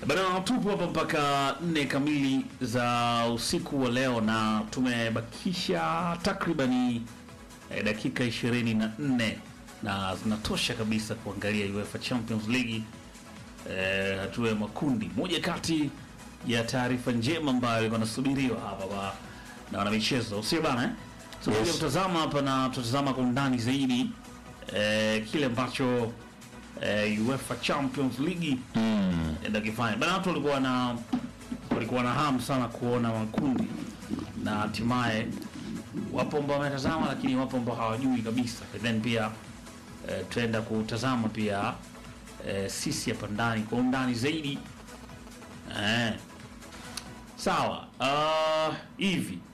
Bana, tupo hapa mpaka nne kamili za usiku wa leo na tumebakisha takribani eh, dakika ishirini na nne na zinatosha kabisa kuangalia UEFA Champions League eh, hatua ya makundi. Moja kati ya taarifa njema ambayo ilikuwa nasubiriwa hapa ba, na wanamichezo sio bana eh? So, Yes. yes. kutazama hapa na tutazama kwa undani zaidi eh, kile ambacho eh, UEFA Champions League Mm. enda kifanya bana. Watu walikuwa na walikuwa na hamu sana kuona makundi na hatimaye wapo ambao wametazama, lakini wapo ambao hawajui kabisa. And then pia eh, tutaenda kutazama pia eh, sisi hapa ndani kwa undani zaidi eh. Sawa, uh, hivi